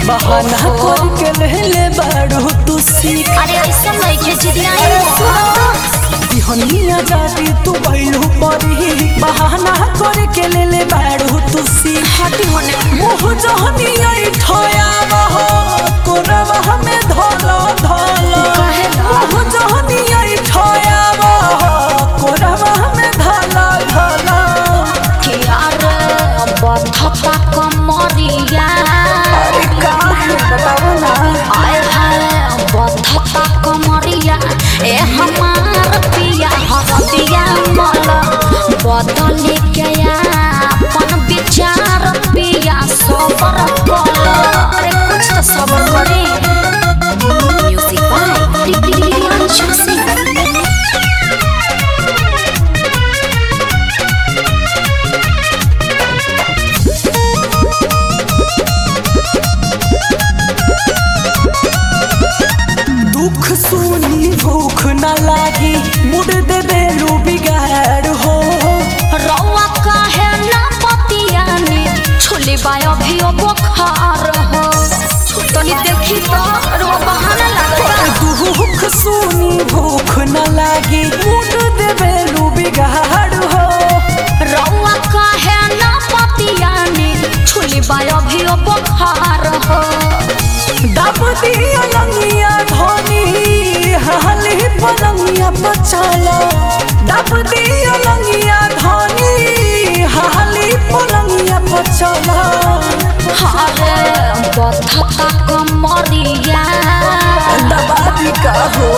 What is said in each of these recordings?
बहाना करके लेले बाड़ू तू सीख अरे ऐसा नहीं के जिदिया दिहनिया जाती तू बैलू परी बहाना करके लेले बाड़ू तू सीख हटी होने मुँह जहनिया ठया बहो कोरवा हमें धोलो धोलो कहेला? मुँह जहनिया ठया बहो कोरवा हमें धोलो धोलो कि अरे बधता कमरिया अरे का है बताओ ना आए हाय बधता कमरिया ए हमार पिया हरदिया मल बदल के अपन विचार पिया सबर कल अरे कुछ तो सबर करे म्यूजिक बाय प्रियांशु सिंह दुख सुनी भूख न लागी मुड़ दे बेलू बिगाड़ हो रौआ काहे ना पतियानी छुली बायो भी ओ बुखार हो तनी देखी तो रौआ बहाना लगता दुख सुनी भूख न लागी मुड़ दे बेलू बिगाड़ हो रौआ काहे ना पतियानी छुली बायो भी ओ बुखार हो दब दिया लंगिया धोनी हाली पलंगिया बचाला दब दिया लंगिया धोनी हाली पलंगिया बचाला हारे बधता कमरिया दबादी का हो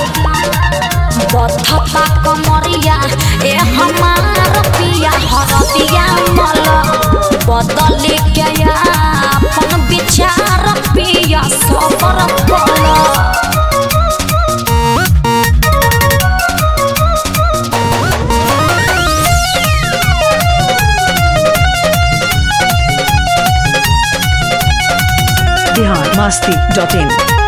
बधता कमरिया ए हमार पिया हरदिया मल बदल के अपन विचार पिया सबर कल biharmasti.in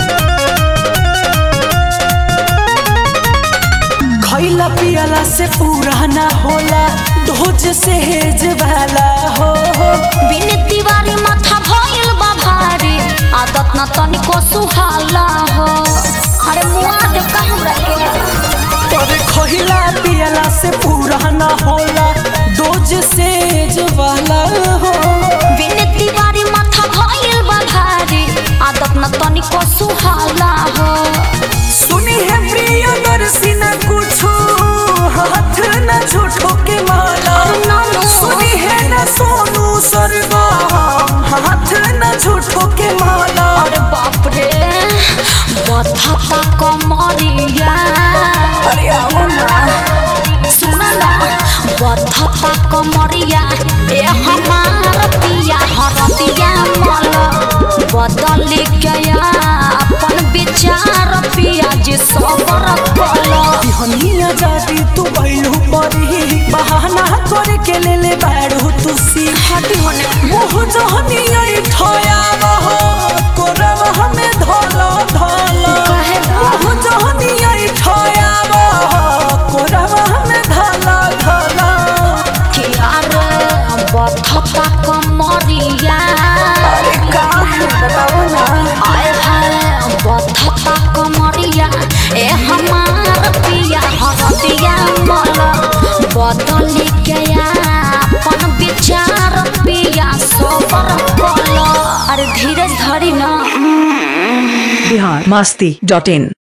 खैला पियला से पूरा ना होला ढोज से हेज वाला हो बिन तिवारी माथा भइल बा भारी आदत न तनिको सुहाला हो अरे मुआ दे का हमरा के तोरे खैला पियला से पूरा ना होला डोज से हेज वाला हो बिन तिवारी माथा भइल बा भारी आदत न तनिको सुहाला हो सुनी है प्रिय नरसी न कुछो हाथ न झूठो के माला ना, ना। सुनी है न सोनू सरगा हाथ न झूठो के माला अरे बाप रे बधता कमरिया अरे आओ ना सुन ना बधता कमरिया ए हमार पिया हरदिया मल बदल गया अपन विचार पिया जी सबर कल हनिया जाती तू बैलू परी बहाना करे के ले ले बैठू तू सी हटी होने मुँह जहनिया ठया बहो कोरवा हमें धोलो धोलो कहेला? मुँह जहनिया ठया बहो कोरवा हमें धोलो धोलो कि अरे बधता कमरिया अरे का है बताओ ना आए हाय बधता कमरिया ए हमार पिया हरदिया मल बदल गया अपन विचार पिया सबर कल अरे धीरे धरी ना biharmasti.in